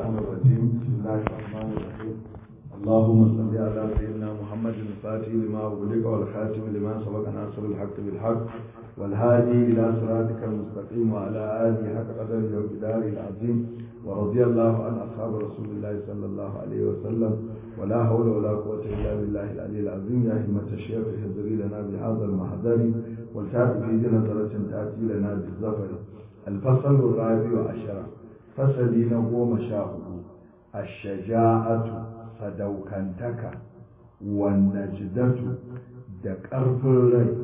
الشيطان الرجيم بسم الله الرحمن الرحيم اللهم صل على سيدنا محمد الفاتح لما أغلق والخاتم لما سبق ناصر الحق بالحق والهادي إلى صراطك المستقيم وعلى آله حق قدره وبداره العظيم ورضي الله عن أصحاب رسول الله صلى الله عليه وسلم ولا حول ولا قوة إلا بالله العلي العظيم يا همة الشيخ اهدري لنا بهذا المحضر والتابع في نظرة تأتي لنا بالظفر الفصل الرابع عشر fasali na goma sha hudu a shaja'atu sadaukantaka wannan jidatu da ƙarfin rai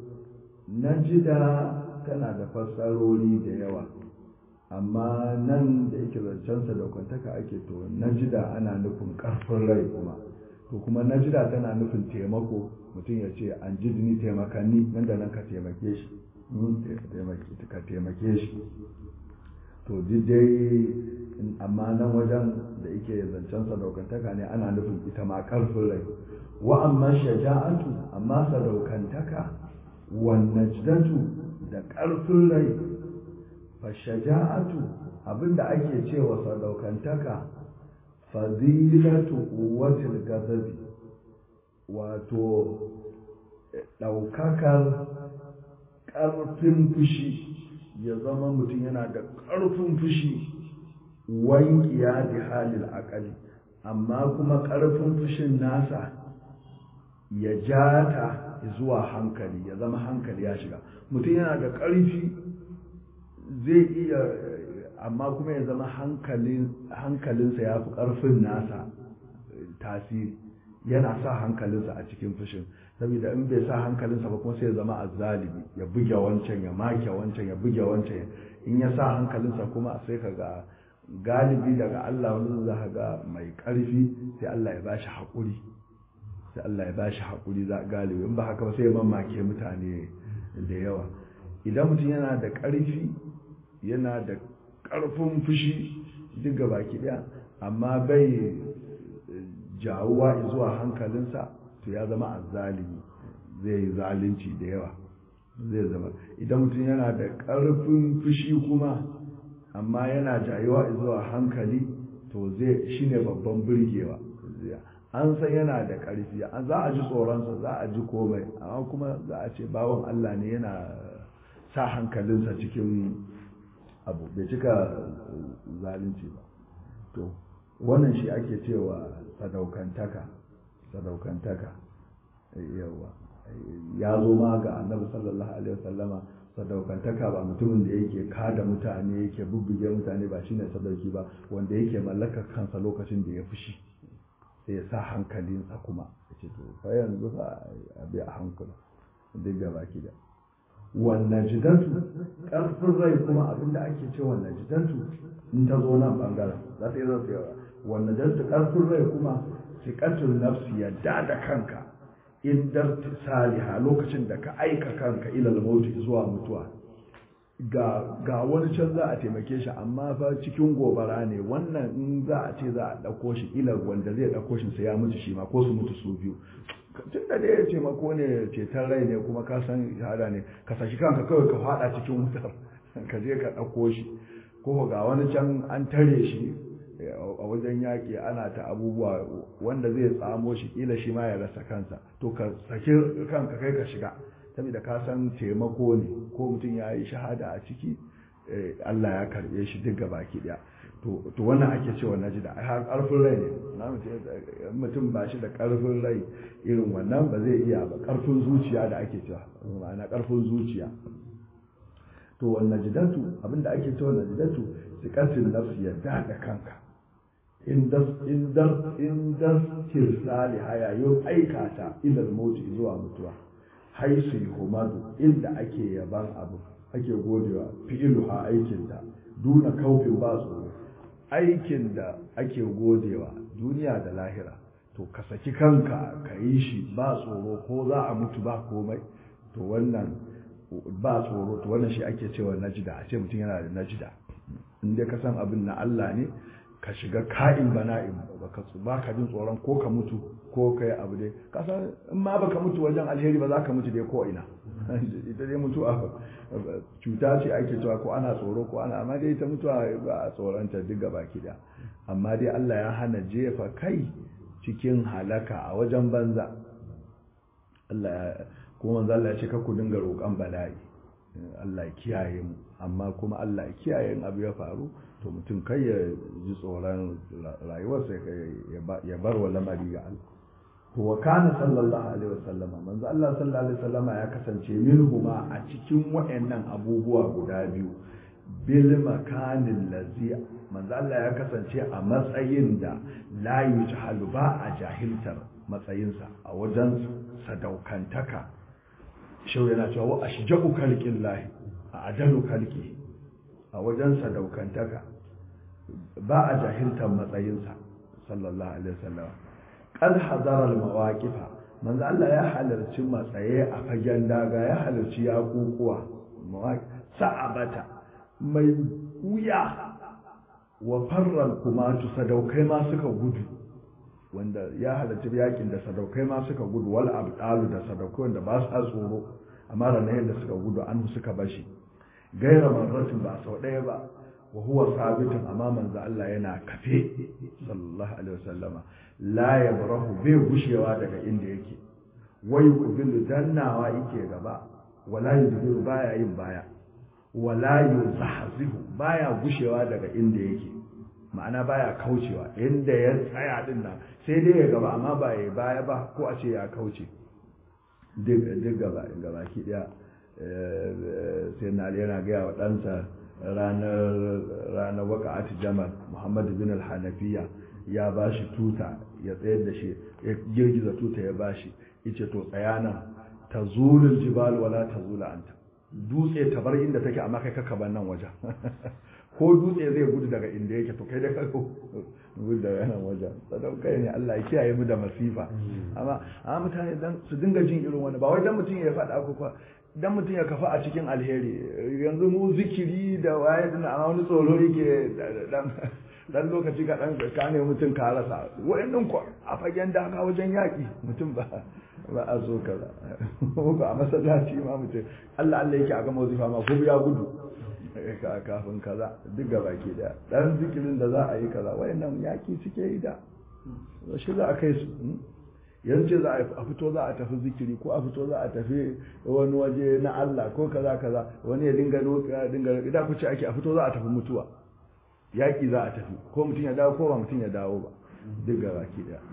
najida tana da fassarori da yawa amma nan da yake zancen sadaukantaka ake to najida ana nufin ƙarfin rai kuma to kuma najida tana nufin taimako mutum ya ce an jidni taimakanni nan da nan ka taimake shi ka taimake shi to dai amma nan wajen da yake zancen sadaukantaka ne ana nufin ita ma karfin rai wa amma shaja'atu amma sadaukantaka wannan jidatu da karfin rai fa shaja'atu abinda ake cewa sadaukantaka fadilatu quwwatil gazabi wato daukakar karfin fushi ya zama mutum yana da ƙarfin fushi wankiya da halil akali amma kuma ƙarfin fushin nasa ya ja ta zuwa hankali ya zama hankali ya shiga mutum yana da ƙarfi zai iya amma kuma ya zama hankalinsa ya fi ƙarfin nasa tasiri yana sa hankalinsa a cikin fushin saboda in bai sa hankalinsa ba kuma sai ya zama azzalimi ya buge wancan ya make wancan ya buge wancan in ya sa hankalinsa kuma sai ka ga galibi daga Allah wani za ka ga mai ƙarfi sai Allah ya bashi haƙuri sai Allah ya bashi haƙuri za galibi in ba haka ba sai ya mamake mutane da yawa idan mutum yana da ƙarfi yana da ƙarfin fushi duk gaba ki ɗaya amma bai jawuwa zuwa hankalinsa to ya zama azzalimi zai yi zalunci da yawa zai zama idan mutum yana da ƙarfin fushi kuma amma yana jayuwa zuwa hankali to zai shine babban birgewa an san yana da ƙarfi za a ji tsoronsa za a ji komai amma kuma za a ce bawan Allah ne yana sa hankalinsa cikin abu bai cika zalunci ba to wannan shi ake cewa sadaukantaka sadaukantaka yawa ya zo ma ga annabi sallallahu alaihi wasallama sadaukantaka ba mutumin da yake kada mutane yake bubbuge mutane ba shine sadauki ba wanda yake mallakar kansa lokacin da ya fushi sai ya sa hankalinsa kuma ya ce to fa yanzu fa abi a hankula duk da baki da wannan jidatu karfin rai kuma abinda ake ce wannan jidatu in ta zo nan bangaren za ta yi zan tsayawa wannan jidatu karfin rai kuma siƙatun nafsi yadda da kanka indar saliha lokacin da ka aika kanka ilal mauti zuwa mutuwa ga ga wani can za a taimake shi amma fa cikin gobara ne wannan in za a ce za a ɗauko shi ila wanda zai ɗauko shi sai ya mutu shi ma ko su mutu su biyu tun da dai taimako ne ceton rai ne kuma ka san shahada ne ka sashi kanka kawai ka faɗa cikin wutar ka je ka ɗauko shi ko ga wani can an tare shi a wajen yaƙi ana ta abubuwa wanda zai tsamo shi ƙila shi ma ya rasa kansa to ka saki kanka kai ka shiga saboda ka san taimako ne ko mutum ya yi shahada a ciki Allah ya karɓe shi duk gaba ki ɗaya to wannan ake cewa na ji da har ƙarfin rai ne mutum ba shi da ƙarfin rai irin wannan ba zai iya ba ƙarfin zuciya da ake cewa ma'ana ƙarfin zuciya to wannan jidatu abinda ake cewa wannan jidatu siƙatin nafsi yadda da kanka in das tirsali hayayin aikata ilal moti zuwa mutuwa haisu humadu inda ake yaban abu ake godewa fi'iluha aikinta duna kaufin ba tsoro aikin da ake godewa duniya da lahira to ka saki kanka ka yi shi ba tsoro ko za a mutu ba komai to wannan ba tsoro to wannan shi ake cewa najida a ce mutum yana da najida in dai ka san abin na Allah ne ka shiga ka'in bana'in baka baka jin tsoron ko ka mutu ko ka yi abu dai kasa in ma baka mutu wajen alheri ba za ka mutu dai ko ina ita dai mutuwa cuta ce ake cewa ko ana tsoro ko ana amma dai ita mutuwa ba a tsoronta duk gaba da amma dai Allah ya hana jefa kai cikin halaka a wajen banza Allah ya kuma manzo Allah ya ce ku dinga roƙon bala'i Allah ya kiyaye mu amma kuma Allah ya kiyaye in abu ya faru to mutum kai ya ji tsoron rayuwarsa ya bar wa lamari ga Allah to wa kana sallallahu alaihi wasallama manzo Allah sallallahu alaihi wasallama ya kasance minhuma a cikin wayannan abubuwa guda biyu bil makanin lazi manzo Allah ya kasance a matsayin da la yujhalu ba a jahiltar matsayinsa a wajen sadaukantaka shau yana cewa wa ashja'u khalqillahi a adalu khalqi a wajen sadaukantaka ba a jahiltar matsayinsa sallallahu alaihi wasallam qad hadara al-mawaqifa manzo Allah ya halarci matsaye a fagen daga ya halarci yakukuwa sa'abata mai wuya wa farral kuma tu sadaukai ma suka gudu wanda ya halarci yakin da sadaukai ma suka gudu wal abdalu da sadaukai wanda ba su tsoro amma ranar yadda suka gudu an suka bashi gaira marratin ba sau ɗaya ba wa huwa sabitin amma manzo Allah yana kafe sallallahu alaihi wasallama la yabrahu bai gushewa daga inda yake wai kubilu dannawa yake gaba wala yudbiru baya yin baya wala yuzahzihu baya gushewa daga inda yake ma'ana baya kaucewa inda ya tsaya din nan sai dai ya gaba amma ba ya baya ba ko a ce ya kauce duk gaba gaba ki daya sai na yana gaya wa ɗansa ranar ranar waka'at jamal muhammad bin al-hanafiya ya ba shi tuta ya tsayar da shi ya girgiza tuta ya ba shi yace to tsaya nan tazulul jibal wala tazula anta dutse ta bar inda take amma kai kaka ban nan wajen ko dutse zai gudu daga inda yake to kai da kaka gudu daga nan wajen sadaukai ne Allah ya kiyaye mu da masifa amma amma mutane dan su dinga jin irin wani ba wai dan mutum ya faɗa ko kwa dan mutum ya kafa a cikin alheri yanzu mu zikiri da waye din amma wani tsoro yake dan dan lokaci ka dan ka ne mutum ka rasa wayannan ko a fagen daga wajen yaki mutum ba ba a so kaza ko a masallaci ma mutum Allah Allah yake a gama wazifa ma ko ya gudu kafin kaza duk gaba ke da dan zikirin da za a yi kaza wayannan yaki suke yi da shi za a kai su yanzu za a fito za a tafi zikiri ko a fito za a tafi wani waje na Allah ko kaza kaza wani ya dinga roƙa dinga idan ku ce ake a fito za a tafi mutuwa yaki za a tafi ko mutum ya dawo ko ba mutum ya dawo ba duk gaba ke da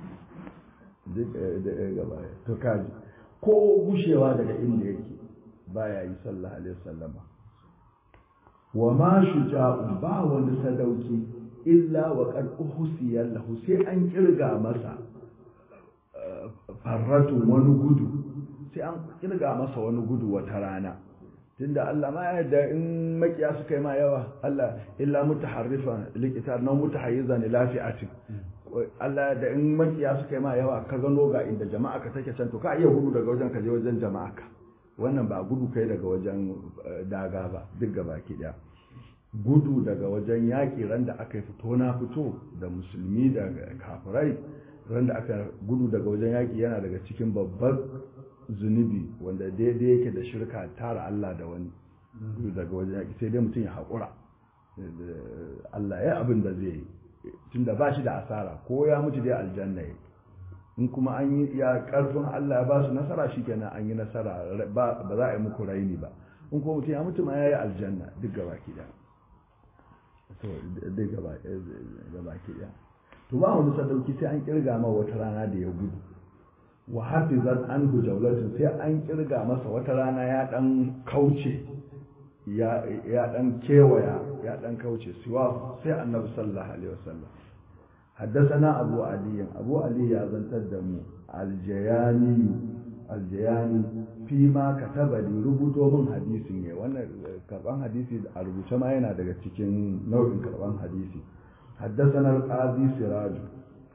duk gaba to kaji ko gushewa daga inda yake baya yi sallallahu alaihi wasallama wa ma shuja'un ba wani sadauki illa wa qad uhsiya lahu sai an kirga masa farratun wani gudu sai an kirga masa wani gudu wata rana tunda Allah ma yadda in makiya suka yi ma yawa Allah illa mutaharrifan liqitar na mutahayyizan ila fi'atin Allah da in makiya suka yi ma yawa ka gano ga inda jama'a ka take can to ka iya gudu daga wajen ka je wajen jama'a ka wannan ba gudu kai daga wajen daga ba duk gaba ki daya gudu daga wajen yaƙi ran da aka fito na fito da musulmi da kafirai ran da aka gudu daga wajen yaƙi yana daga cikin babbar zunubi wanda daidai yake da shirka tara Allah da wani gudu daga wajen yaƙi sai dai mutum ya haƙura Allah ya abin da zai yi tunda ba shi da asara ko ya mutu dai aljanna ya in kuma an yi ya karfin Allah ya ba su nasara shikenan an yi nasara ba za a yi muku raini ba in kuma mutum ya mutu ma ya yi aljanna duk gaba ki da to duk gaba ki da to ba wani sadauki sai an kirga ma wata rana da ya gudu wa hafizan an jawlatin sai an kirga masa wata rana ya dan kauce ya ya dan kewaya ya dan kauce siwa sai annabi sallallahu alaihi wasallam حدثنا أبو علي أبو علي يزنتر دمو الجياني الجياني فيما كتب لي ربطو من حديثي ne wannan karban hadisi a rubuce ma yana daga cikin nau'in karban hadisi حدثنا القاضي سراج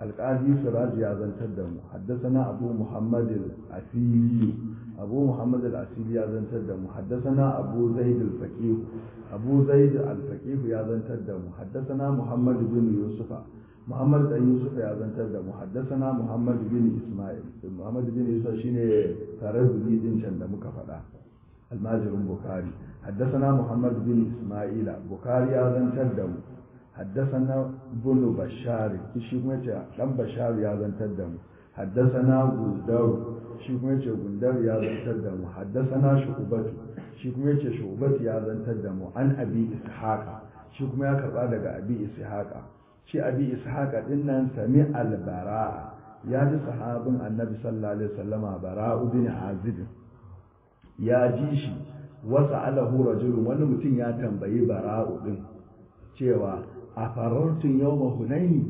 alƙadi siraj ya zantar da mu haddasana abu muhammad al-asili abu muhammad al-asili ya zantar da mu haddasana abu zaid al-faqih abu zaid al-faqih ya zantar da mu haddasana muhammad bin yusufa muhammad dan yusuf ya zantar da mu haddasana muhammad bin isma'il muhammad bin yusuf shine tare da din can da muka faɗa almajirin bukhari haddasana muhammad bin isma'ila bukhari ya zantar da mu حدثنا بن بشار شي kuma yace dan bashar ya zantar da mu حدثنا gundar shi kuma yace gundar ya zantar da mu حدثنا شعبة shi kuma yace shu'bat ya zantar da mu an abi ishaqa shi kuma ya karba daga abi ishaqa shi abi ishaqa din nan sami al-bara'a ya ji sahabin annabi sallallahu alaihi wasallama bara'u bin azib ya ji shi wasa alahu rajulun wani mutum ya tambayi bara'u din cewa a farartun yau ma hunaini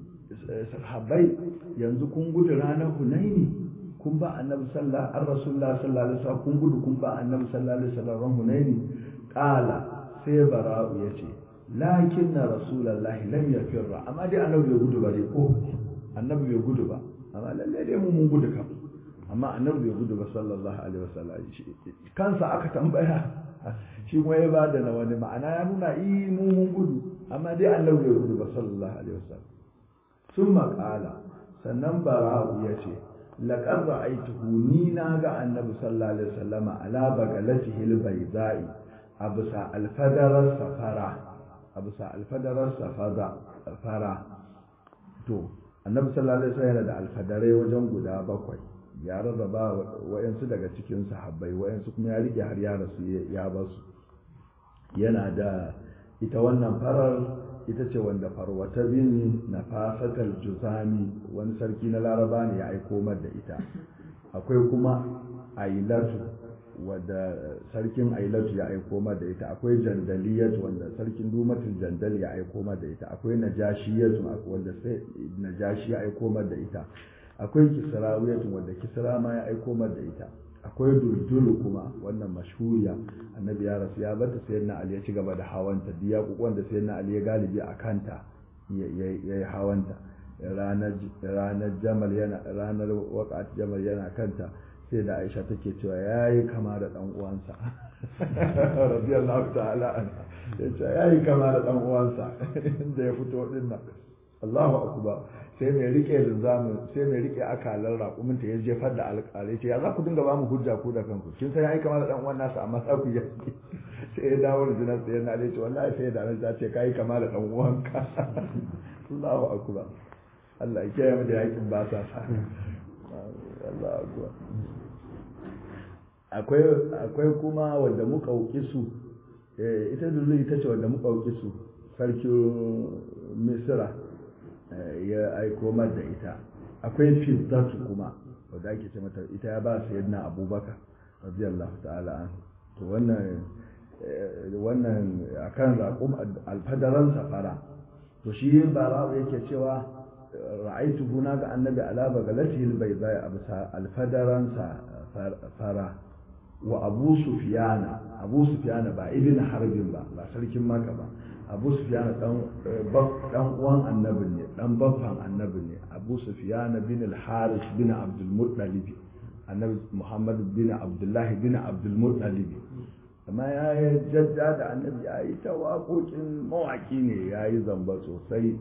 sahabbai yanzu kun gudu ranar hunaini kun ba annabi sallallahu an rasulullah sallallahu alaihi wasallam kun gudu kun ba annabi sallallahu alaihi wasallam hunaini qala sai bara'u yace lakin na rasulullah lam yafirra amma dai annabi bai gudu ba dai ko annabi bai gudu ba amma lalle dai mu mun gudu kam amma annabi bai gudu ba sallallahu alaihi wasallam kansa aka tambaya shi kuma ya bada na wani ma'ana ya nuna yi mu mun gudu amma dai Allah bai gudu ba sallallahu alaihi wasallam sun maƙala sannan bara'u ya ce laƙar ra'aituhu ni na ga annabi sallallahu alaihi wasallama ala bagalatihi albayda'i a bisa alfadarar safara a bisa alfadarar safara to annabi sallallahu alaihi wasallam yana da alfadarai wajen guda bakwai ya rarraba wayansu daga cikin sahabbai wayansu kuma ya rike har ya rasu ya basu yana da ita wannan farar ita ce wanda farwata bin nafasatal juzami wani sarki na laraba ne ya aiko mar da ita akwai kuma ailatu wadda sarkin ailatu ya aiko mar da ita akwai jandaliyatu wanda sarkin dumatin jandal ya aiko mar da ita akwai najashiyatu wanda sai najashi ya aiko mar da ita akwai kisrawiyatu wanda kisra ma ya aiko mar da ita akwai duldulu kuma wannan mashhuriya annabi ya rasu ya bata sayyidina ali ya ci gaba da hawanta diya kokon da sayyidina ali ya galibi a kanta ya yi hawanta ranar jamal yana ranar waqat jamal yana kanta sai da aisha take cewa yayi kama da dan uwansa radiyallahu ta'ala anha yace yayi kama da dan uwansa inda ya fito din nan Allahu akbar sai mai rike linzamin sai mai rike akalar raƙumin ta ya jefar da alƙalai ce ya za ku dinga ba mu hujja ku da kanku kin san ai kamar da dan uwan nasa amma sa ku yi sai ya dawo da jinar tsaye na dai ce wallahi sai da ta ce kai kamar da dan uwanka Allahu akbar Allah ya kiyaye mu da yakin ba sa sa Allahu akbar akwai akwai kuma wanda muka wuki su ita dole ita ce wanda muka wuki su sarkin misira ya aiko mar da ita akwai fiddatu kuma wadda ake ce mata ita ya ba su yadda abubakar radiyallahu ta'ala an to wannan wannan akan raƙum alfadaran safara to shi bara yake cewa ra'aitu huna ga annabi ala bagalatihi albayda absa alfadaran fara wa abu sufyana abu sufyana ba ibn harbin ba ba sarkin maka ba abu sufyan dan dan uwan annabi ne dan baffan annabi ne abu sufyan bin al-haris bin abdul muttalib annabi muhammad bin abdullah bin abdul muttalib amma ya yi jadda da annabi ya yi ta waƙoƙin mawaƙi ne ya yi zamba sosai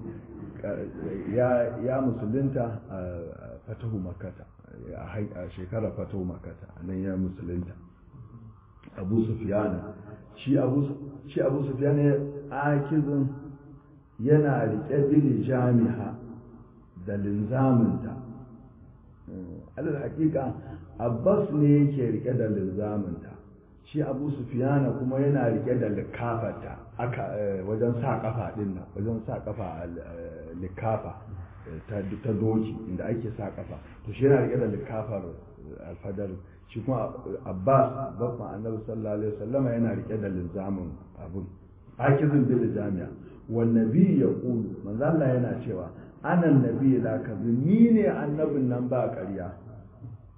ya musulunta a fatahu makata a shekarar fatahu makata a nan ya musulunta abu sufiyana shi abu sufiyana akizin yana riƙe bili jami'a da linzaminta alal hakika abbas ne yake riƙe da linzaminta shi abu sufiyana kuma yana riƙe da likafata aka wajen sa kafa din nan wajen sa kafa likafa ta doki inda ake sa kafa to shi yana riƙe da likafar alfadar shi kuma abbas babban annabi sallallahu alaihi wasallama yana rike da linzamin abun akizin bil jami'a wan nabi ya qulu manzo Allah yana cewa ana nabi la kazi ni ne annabin nan ba ƙarya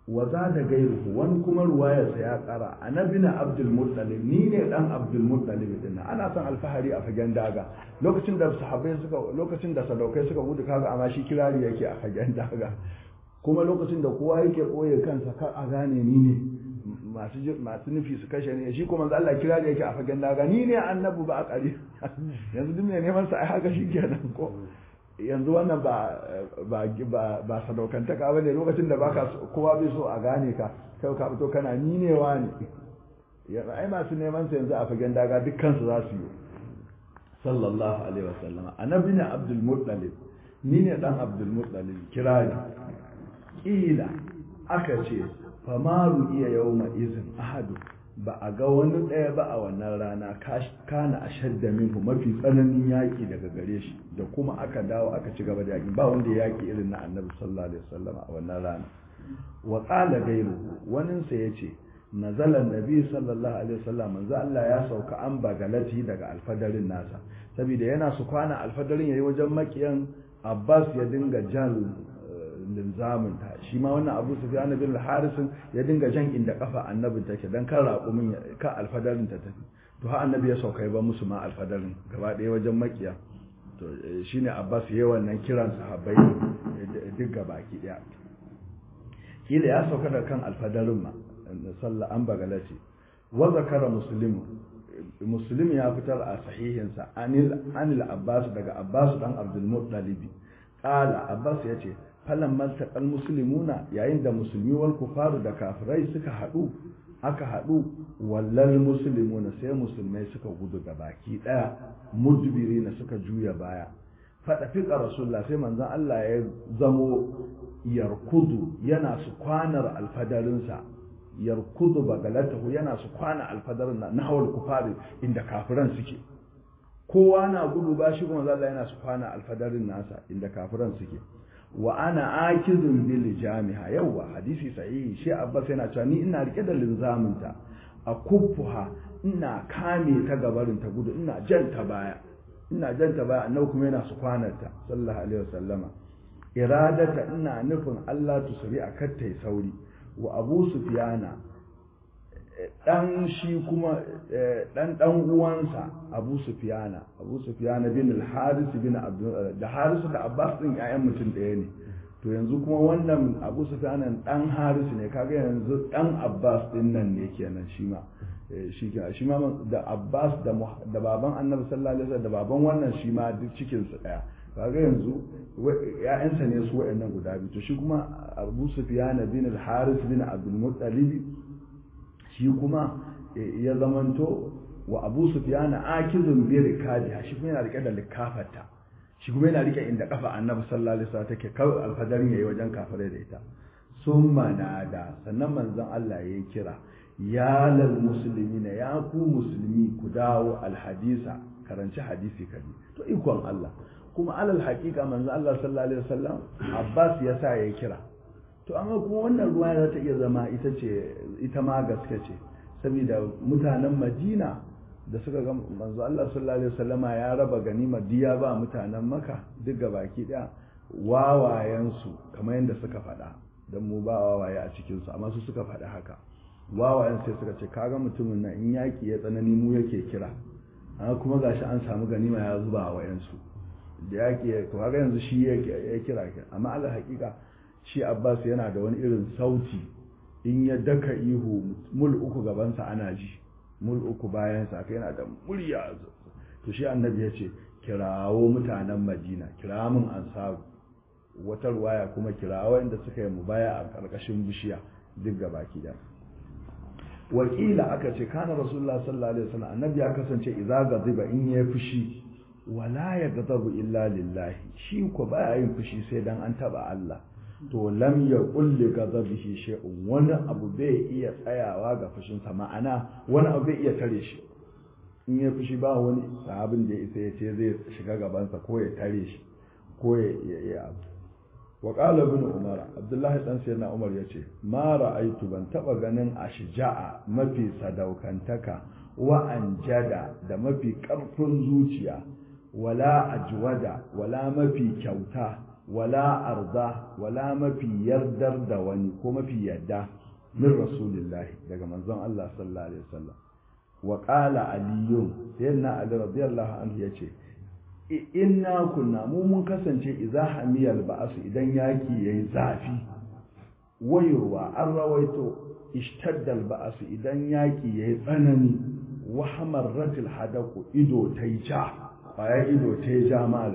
wa za da gairuhu wani kuma ruwayarsa ya kara annabi na abdul muttalib ni ne dan abdul muttalib din ana son alfahari a fagen daga lokacin da sahabbai suka lokacin da sadaukai suka gudu kaga amma shi kirari yake a fagen daga kuma lokacin da kowa yake boye kansa kar a gane ni ne masu masu nufi su kashe ne shi kuma Allah kirari yake a fagen daga ni ne annabi ba a kare yanzu duk mai neman sa ai haka shi kenan ko yanzu wannan ba ba ba ba sadaukantaka bane lokacin da baka kowa bai so a gane ka kai ka fito kana ni ne wani yanzu ai masu neman sa yanzu a fagen daga dukkan su za su yi sallallahu alaihi wasallam annabi ne abdul muttalib ni ne dan abdul muttalib kirari kila aka ce famaru iya yawma izin ahadu ba a ga wani ɗaya ba a wannan rana kana a shadda minhu mafi tsananin yaƙi daga gare shi da kuma aka dawo aka ci gaba da yaƙi ba wanda ya yaƙi irin na annabi sallallahu alaihi wasallam a wannan rana wa qala gairu wanin sa yace nazala nabi sallallahu alaihi wasallam manzo Allah ya sauka an bagalati daga alfadarin nasa saboda yana su kwana alfadarin yayi wajen makiyan Abbas ya dinga jan linzamin ta shi ma wannan abu su fiye bin harisun ya dinga jan inda kafa annabin take don kan raƙumin ka alfadarin ta tafi to ha annabi ya saukai ba musu ma alfadarin gaba ɗaya wajen makiya to shine abbas yayi wannan kiran sahabbai duk gabaki ɗaya kila ya sauka da kan alfadarin ma sallah an bagala ce wa zakara muslimu muslim ya fitar a sahihinsa anil anil abbas daga abbas dan abdul muttalib qala abbas yace falan maltaƙal musulmuna yayin da musulmi wal kufaru da kafirai suka haɗu aka haɗu wallal musulmuna sai musulmai suka gudu ga baki ɗaya mudbiri na suka juya baya faɗa fiƙa rasulullah sai manzon Allah ya zamo yarkudu yana su kwanar alfadarinsa yarkudu bagalatahu yana su kwana alfadarin na hawal kufari inda kafiran suke kowa na gudu ba shi kuma Allah yana su kwana alfadarin nasa inda kafiran suke wa ana akizun bil jami'a yawa hadisi sahihi shi abbas yana cewa ni ina rike da linzaminta a kuffuha ina kame ta gabarin ta gudu ina janta baya ina janta baya annabi kuma yana su kwanarta sallallahu alaihi wasallama iradata ina nufin Allah tusri a kattai sauri wa abu sufyana dan shi kuma dan dan uwansa Abu Sufyana Abu Sufyana bin al-Haris bin Abdul da Haris da Abbas din ƴaƴan mutum ɗaya ne to yanzu kuma wannan Abu Sufyana dan Haris ne kaga yanzu dan Abbas din nan ne kenan shi ma shi shi ma da Abbas da da baban Annabi sallallahu alaihi wasallam da baban wannan shi ma duk cikin su ɗaya kaga yanzu ƴaƴansa ne su waɗannan guda biyu to shi kuma Abu Sufyana bin al-Haris bin Abdul Muttalib shi kuma ya zamanto wa abu sufyana akizun bi rikadiha shi kuma yana rike da likafarta shi kuma yana rike inda kafa annabi sallallahu alaihi wasallam take kawai alfadarin yayi wajen kafirai da ita summa nada sannan manzon Allah yayi kira ya lal muslimina ya ku musulmi ku dawo alhadisa karanci hadisi kaji to ikon Allah kuma alal haqiqa manzon Allah sallallahu alaihi wasallam Abbas ya sa yayi kira to amma kuma wannan ruwa za ta iya zama ita ce ita ma gaske ce saboda mutanen Madina da suka ga manzo Allah sallallahu alaihi wasallama ya raba ganima diya ba mutanen Makka duk baki daya wawayen su kamar yadda suka faɗa dan mu ba wawaye a cikin su amma su suka faɗa haka wawayen sai suka ce kaga mutumin nan in yaki ya tsanani mu yake kira amma kuma gashi an samu ganima ya zuba wa wayansu da yaki to kaga yanzu shi ya kira amma Allah hakika shi Abbas yana da wani irin sauti in ya daka ihu mul uku gabansa ana ji mul uku bayansa kai yana da murya to shi annabi ya ce kirawo mutanen Madina kira mun ansaru wata ruwaya kuma kirawo inda suka yi mubaya a karkashin bishiya duk gabaki da wakila aka ce kana rasulullah sallallahu alaihi wasallam annabi ya kasance idza gaziba in ya fushi wala ya gazabu illa lillahi shi ko baya yin fushi sai dan an taba Allah to lam ya kulli gazabihi shay'un wani abu bai iya tsayawa ga fushinsa ma'ana wani abu bai iya tare shi in ya fushi ba wani sahabin da ya isa ya ce zai shiga gabansa ko ya tare shi ko ya yi abu wa qala ibn umar abdullahi dan sayyidina umar yace ma ra'aitu ban taba ganin ashja'a mafi sadaukantaka wa anjada da mafi karfin zuciya wala ajwada wala mafi kyauta wala arda wala mafi yardar da wani ko mafi yadda min rasulillahi daga manzon Allah sallallahu alaihi wasallam wa qala aliyun sayyidina ali radiyallahu anhu yace inna kunna mu mun kasance idza hamiyal ba'su idan yaki yayi zafi wayurwa an rawaito ishtaddal ba'su idan yaki yayi tsanani wa hamarratil hadaku ido tai ja kwaya ido tai ja mal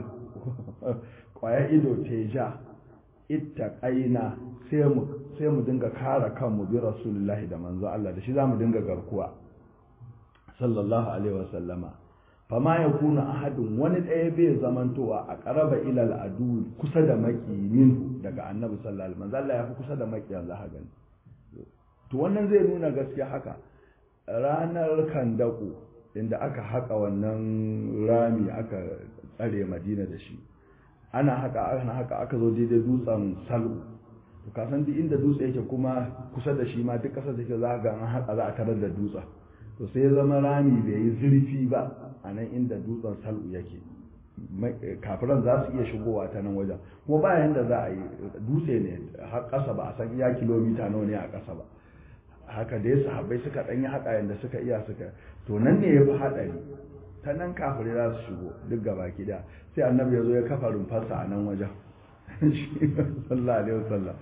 kwaya ido tai ja ittaqaina sai mu sai mu dinga kare kanmu bi rasulullahi da manzo Allah da shi zamu dinga garkuwa sallallahu alaihi wasallama fama ya kuna ahadin wani ɗaya bai zamantowa a ƙaraba ilal adu kusa da maki minhu daga annabi sallallahu alaihi wasallam Allah ya fi kusa da maki yanzu haka gani to wannan zai nuna gaskiya haka ranar kandaku inda aka haka wannan rami aka tsare madina da shi ana haka ana haka aka zo daidai dutsen salu to ka san duk inda dutse yake kuma kusa da shi ma duk kasar da ke za ga an haka za a tarar da dutsen to sai ya zama rami bai yi zurfi ba a nan inda dutsen salu yake kafiran za su iya shigowa ta nan wajen kuma ba yanda za a yi dutse ne har ƙasa ba a san iya kilomita nawa ne a ƙasa ba haka dai sahabbai suka ɗanyi haka yanda suka iya suka to nan ne ya fi haɗari ta nan kafirai za su shigo duk gaba da sai annabi ya zo ya kafa rumfarsa a nan wajen sallallahu alaihi wasallam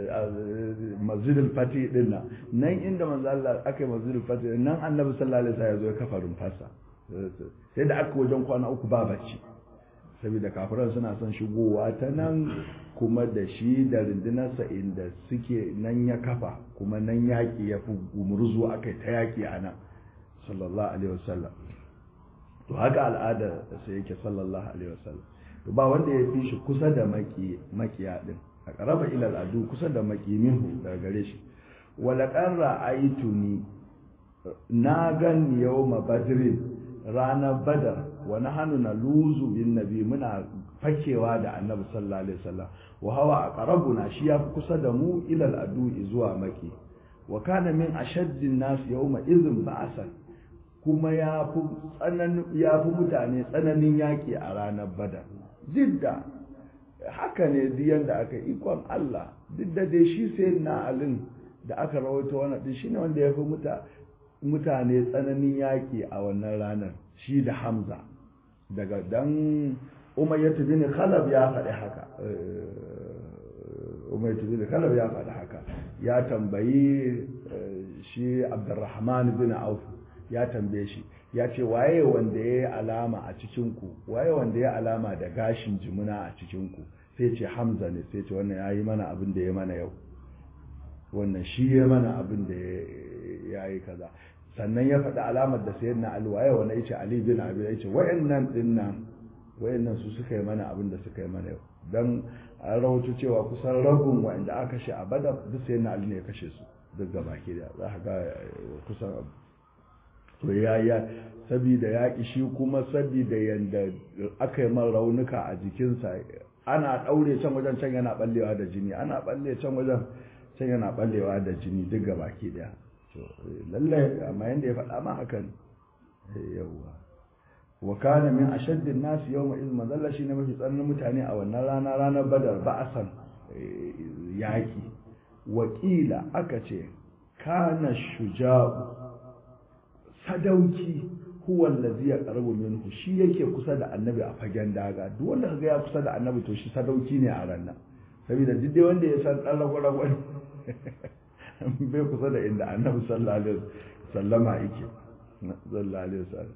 masjidul fati din nan nan inda manzo Allah aka yi masjidul fati nan annabi sallallahu alaihi wasallam ya zo ya kafa rumfarsa sai da aka wajen kwana uku ba bacci saboda kafiran suna son shigowa ta nan kuma da shi da rundunarsa inda suke nan ya kafa kuma nan yaƙi ya fi gumurzu aka yi ta yaƙi a nan sallallahu alaihi wasallam to haka al'ada sai yake sallallahu alaihi wasallam to ba wanda ya fi shi kusa da makiya din a ƙaraba ilal adu kusa da maki minhu daga gare shi wala ƙarra aituni na gan yawma badrin ranar badar wani hannu na luzu bin nabi muna fakewa da annabi sallallahu alaihi wasallam wa hawa a qarabuna shi ya fi kusa da mu ilal adu zuwa maki wa kana min ashaddin nas yawma izin ba'asan kuma ya fi ya fi mutane tsananin yaki a ranar badar jidda haka ne diyan da aka ikon Allah duk da dai shi sai na alin da aka rawaito wannan din shine wanda ya fi mutane tsananin yaƙi a wannan ranar shi da Hamza daga dan Umayyah bin Khalaf ya faɗi haka Umayyah bin Khalaf ya faɗi haka ya tambayi shi Abdurrahman bin Auf ya tambaye shi ya ce waye wanda ya yi alama a cikinku waye wanda ya alama da gashin jimuna a cikinku sai ce hamza ne sai ce wannan ya yi mana abin da ya mana yau wannan shi ya mana abin da ya yi kaza sannan ya faɗi alamar da sayar na ali waye wanda ya ce ali bin abi ya ce wayannan din nan wayannan su suka yi mana abin da suka yi mana yau dan an rawaito cewa kusan rabin wanda aka kashe a badar duk sayar na ali ne ya kashe su duk gaba ke da za ka ga kusan to ya ya sabida ya shi kuma sabida yanda aka yi man raunuka a jikinsa ana ɗaure can wajen can yana ɓallewa da jini ana ɓalle can wajen can yana ɓallewa da jini duk ga baki ɗaya to lallai amma yanda ya faɗa ma hakan yawwa wa kana min ashaddin nas yawma iz mazalla shi ne mafi tsananin mutane a wannan rana ranar badar ba'asan yaki wakila aka ce kana shuja'u sadauki huwa allazi yaqrabu minhu shi yake kusa da annabi a fagen daga duk wanda kaga ya kusa da annabi to shi sadauki ne a ranar saboda duk dai wanda ya san dan rago-rago bai kusa da inda annabi sallallahu alaihi wasallama yake sallallahu alaihi wasallam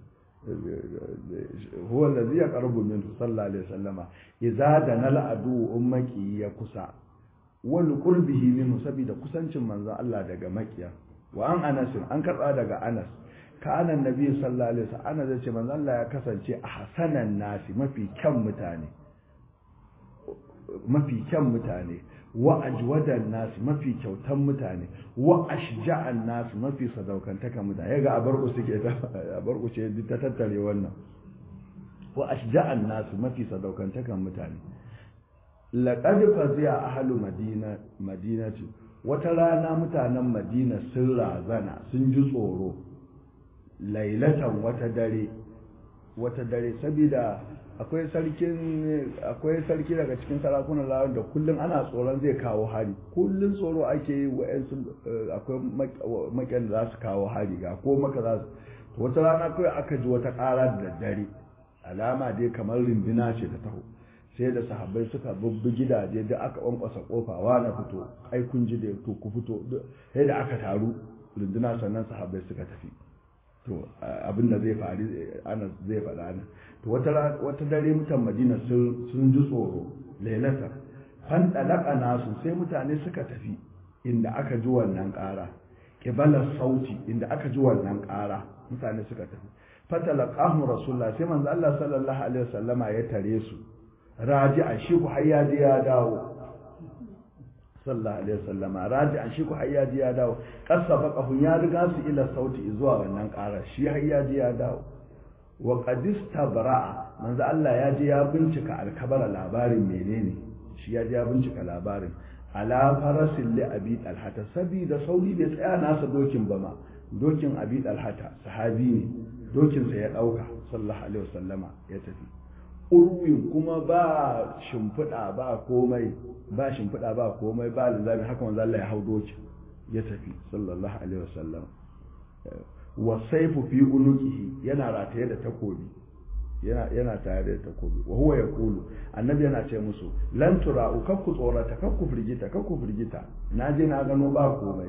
huwa allazi yaqrabu minhu sallallahu alaihi wasallama idza dana al'adu ummaki ya kusa wal qurbihi minhu saboda kusancin manzon Allah daga makiya wa an anas an karba daga anas kana annabi sallallahu alaihi wasallam ana zace manzo Allah ya kasance a hasanan nasi mafi kyan mutane mafi kyan mutane wa ajwadan nasi mafi kyautan mutane wa ashja'an nasi mafi sadaukantaka mutane yaga abarku suke ta abarku ce ta tattare wannan wa ashja'an nasi mafi sadaukantakan mutane laqad fazi'a ahlu madina madinati wata rana mutanen madina sun razana sun ji tsoro lailatan wata dare wata dare saboda akwai sarkin akwai sarki daga cikin sarakunan lawan da kullum ana tsoron zai kawo hari kullum tsoro ake yi wa'yansu akwai maƙyan da za su kawo hari ga ko maka za su wata rana kawai aka ji wata ƙara da daddare alama dai kamar rindina ce ta taho sai da sahabbai suka bubbi gidaje da aka kwankwasa kofa wa na fito ai kun ji da to ku fito sai da aka taru rinduna sannan sahabbai suka tafi to abin da zai faru ana zai faɗa nan to wata wata dare mutan Madina sun sun ji tsoro lailata fan dalaka nasu sai mutane suka tafi inda aka ji wannan ƙara kibala sauti inda aka ji wannan ƙara mutane suka tafi fatalaqahu rasulullah sai manzo Allah sallallahu alaihi wasallama ya tare su raji'an shi ku har ya je ya dawo sallallahu alaihi wasallama raji'an shi ku har ya je ya dawo kasaba kafun ya riga su ila sauti zuwa wannan ƙara shi har ya je ya dawo wa qadista bara'a manzo Allah ya je ya bincika alkabara labarin menene shi ya je ya bincika labarin ala farasin li abi talhata sabida sauri bai tsaya nasa dokin ba ma dokin abi talhata sahabi ne dokin sa ya dauka sallallahu alaihi wasallama ya tafi urwin kuma ba shimfiɗa ba komai ba shimfiɗa ba komai ba linzami haka manzo Allah ya hau doki ya tafi sallallahu alaihi wasallam wa saifu fi unuqihi yana rataye da takobi yana yana tare da takobi wa huwa yaqulu annabi yana ce musu lan tura'u kakku tsorata kakku firgita kakku firgita na je na gano ba komai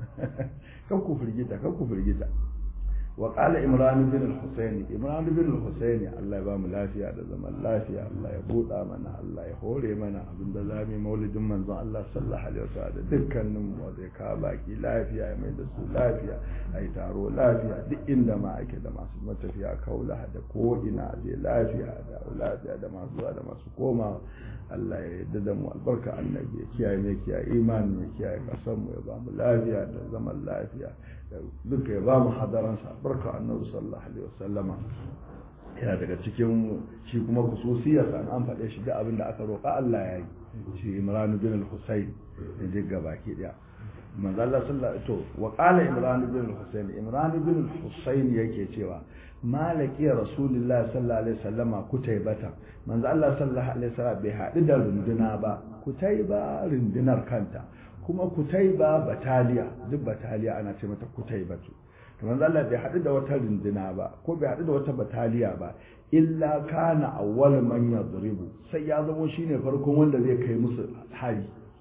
kakku firgita kakku firgita wa qala imran bin al-husayn imran bin al-husayn Allah ya ba mu lafiya da zaman lafiya Allah ya buɗa mana Allah ya hore mana abinda zamu maulidin manzon Allah sallallahu alaihi wasallam dukkanin mu da ka baki lafiya ya mai da su lafiya ai taro lafiya duk inda ma ake da masu matafiya kaula da ko ina je lafiya da lafiya da masu zuwa da masu koma Allah ya yarda da mu albarka annabi ya kiyaye mai kiyaye imani ya kiyaye kasan mu ya ba mu lafiya da zaman lafiya duka ya ba mu hadaransa barka annabi sallallahu alaihi wasallama yana daga cikin shi kuma kususiyarsa an faɗe shi da abin da aka roƙa Allah ya yi shi Imran bin al-Husayn ya ji baki daya manzo Allah sallallahu to wa qala Imran bin al-Husayn Imran bin al-Husayn yake cewa malaki rasulullah sallallahu alaihi wasallama kutaybata manzo Allah sallallahu alaihi wasallam bai haɗu da runduna ba kutayba rundunar kanta kuma kutaiba bataliya duk bataliya ana ce mata kutaibatu to manzo Allah bai haɗu da wata runduna ba ko bai haɗu da wata bataliya ba illa kana awwal man yadribu sai ya zama shine farkon wanda zai kai musu hari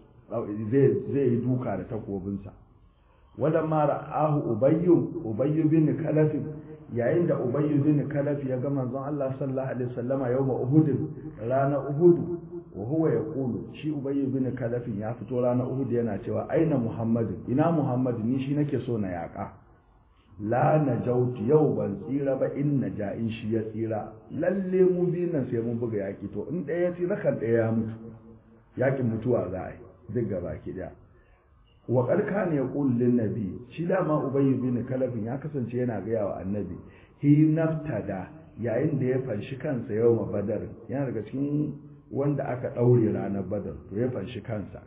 zai zai yi duka da takobinsa wala ma ra'ahu ubayyu ubayyu bin kalaf yayin da ubayyu bin kalaf ya ga manzon Allah sallallahu alaihi wasallama yawma uhud rana uhud wa huwa yaqulu shi ubayy bin kalaf ya fito ranar uhud yana cewa aina muhammadu ina muhammadu ni shi nake so na yaka la najautu yau ban tsira ba in naja in shi ya tsira lalle mu biyun nan sai mun buga yaki to in ɗaya ya tsira kan ɗaya ya mutu yakin mutuwa za a yi duk gaba ki daya wa karka ne yaqul lin nabi shi dama ubayy bin kalaf ya kasance yana gaya wa annabi hi naftada yayin da ya fanshi kansa yau badar yana daga cikin wanda aka ɗaure ranar badar to ya fanshi kansa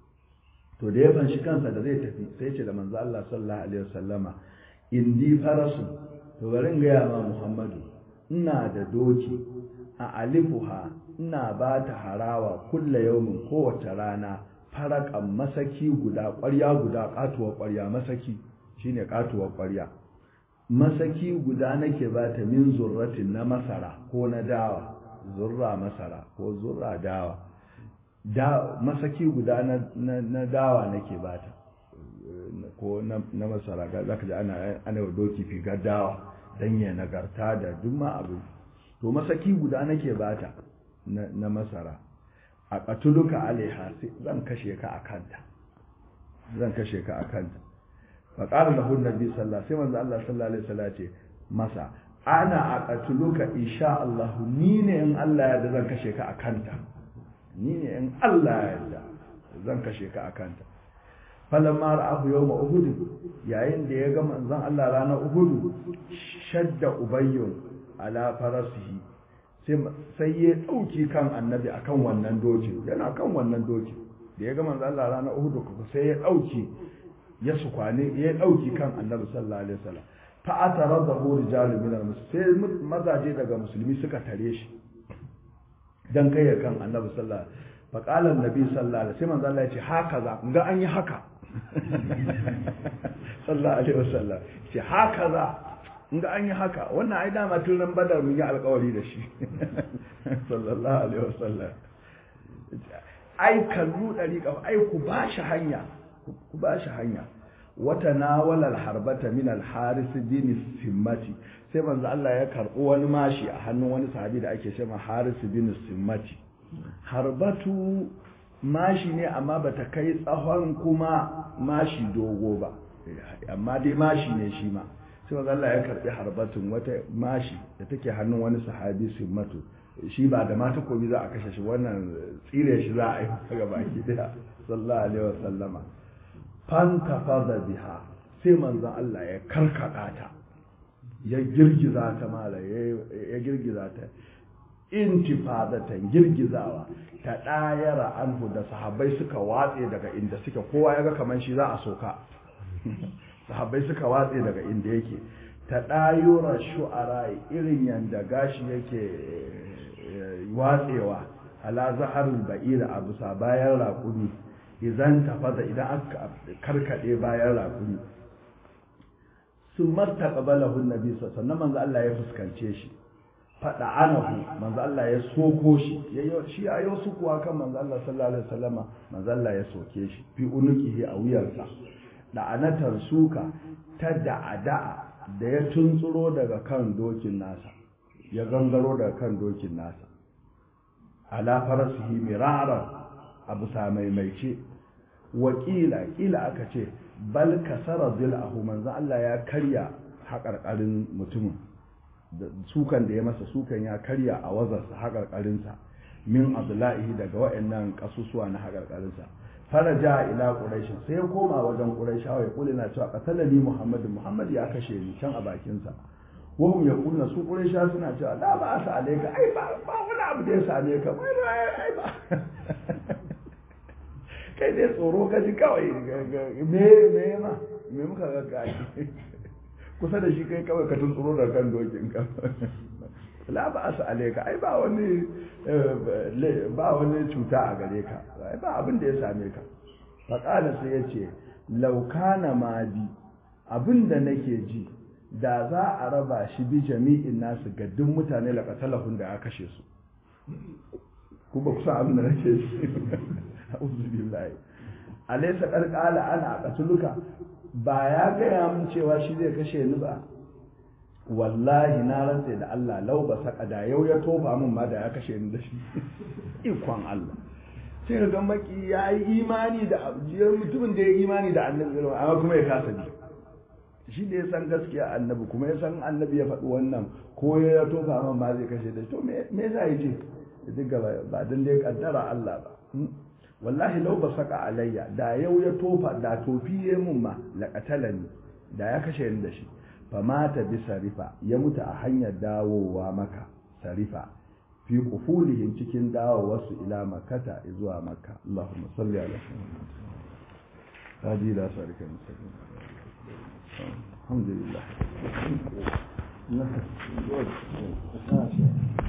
to da ya fanshi kansa da zai tafi sai ce da manzo Allah sallallahu alaihi wasallama indi farasu to bari in gaya ma Muhammadu ina da doki a alifuha ina ba ta harawa kulla yaumin kowace rana farakan masaki guda ƙwarya guda katuwar ƙwarya masaki shine katuwar ƙwarya masaki guda nake ba ta min zurratin na masara ko na dawa zurra masara ko zurra dawa da masaki guda na, na, na dawa nake bata ko na, na masara ga zaka ji ana ana wa doki figar dawa dan ya nagarta da duk ma abu to masaki guda nake bata na, na masara a qatuluka alaiha sai zan kashe ka akanta zan kashe ka akanta fa qala lahu nabi sallallahu alaihi wasallam sai manzo Allah sallallahu alaihi wasallam ce masa ana a ƙatuluka insha Allah ni ne in Allah ya da zan kashe ka a kanta ni ne in Allah ya da zan kashe ka a kanta falon mara abu yau ma uhudu yayin da ya ga manzon Allah ranar uhudu shadda ubayyun ala farasihi sai ya ɗauki kan annabi akan wannan doki yana kan wannan doki da ya ga manzon Allah ranar uhudu sai ya ɗauki ya su kwane ya ɗauki kan annabi sallallahu alaihi wasallam fa'atara da hu rijalu min al sai mazaje daga musulmi suka tare shi dan kai ya kan annabi sallallahu alaihi wasallam faqala annabi sallallahu alaihi wasallam manzo Allah ya ce haka za ga an yi haka sallallahu alaihi wasallam ce haka za ga an yi haka wannan ai dama tun ran badar mun yi alƙawari da shi sallallahu alaihi wasallam ai kallu dariqa ai ku ba shi hanya ku ba shi hanya wata nawala harbata min al-haris bin simmati sai manzo Allah ya karɓo wani mashi a hannun wani sahabi da ake cewa haris bin simmati harbatu mashi ne amma bata kai tsahon kuma mashi dogo ba amma dai mashi ne shi ma sai manzo Allah ya karɓi harbatun wata mashi da take hannun wani sahabi simmatu shi ba da mata kobi za a kashe shi wannan tsire shi za a yi ga baki daya sallallahu alaihi wasallama fantafada biha sai manzon Allah ya karkada ta ya girgiza ta mala ya girgiza ta intifadatan girgizawa ta dayara anhu da sahabbai suka watse daga inda suke kowa ya ga kaman shi za a soka sahabbai suka watse daga inda yake ta dayura shu'ara irin yanda gashi yake watsewa ala zaharul ba'ira a bisa bayan raƙumi idan tafaza idan aka karkade bayan rakuni sun marta qabalahu nabi sannan manzo Allah ya fuskance shi fada anahu manzo Allah ya soko shi yayo shi ayo su kuwa kan manzo Allah sallallahu alaihi wasallama manzo Allah ya soke shi fi unukihi a wuyarsa da anatar suka ta da'ada da ya tuntsuro daga kan dokin nasa ya gangaro daga kan dokin nasa ala farasihi miraran abu sa maimaice wakila kila aka ce bal kasara zil'ahu manzo Allah ya karya haƙarƙarin mutumin sukan da ya masa sukan ya karya a wazarsa haƙarƙarinsa min abdullahi daga wa'annan kasusuwa na haƙarƙarinsa faraja ila quraish sai ya koma wajen quraishawa ya kula na cewa qatalani muhammad muhammad ya kashe ni can a bakinsa wahum yaquluna su quraisha suna cewa la ba sa alayka ai ba wani abu da ya same ka ai ba kai dai tsoro ka ji kawai me me ma me muka ga kai kusa da shi kai kawai ka tsoro da kan dokin ka la ba asa alaika ai ba wani ba wani cuta a gare ka ai ba abin da ya same ka fa qala sai yace law kana ma bi abin da nake ji da za a raba shi bi jami'in nasu ga duk mutane la qatalahun da aka kashe su ku ba kusa abin da nake ji a'udhu billahi alaysa qad qala ana aqtuluka ba ya gaya mun cewa shi zai kashe ni ba wallahi na rantse da Allah lau ba saka da yau ya tofa min ma da ya kashe ni da shi ikon Allah sai ga maki ya yi imani da abjiyar mutumin da ya yi imani da annabi amma kuma ya kasa bi shi da ya san gaskiya annabi kuma ya san annabi ya faɗi wannan ko ya tofa min ma zai kashe da shi to me yasa ya ce duk gaba ba dan da ya kaddara Allah ba wallahi lau ba saka alayya da yau ya tofa da tofi ya mun ma laqatalani da ya kashe ni da shi fa mata bi sarifa ya mutu a hanyar dawowa maka sarifa fi qufulihim cikin dawowarsu ila makata zuwa makka Allahumma salli ala hadi la sarika mustaqim alhamdulillah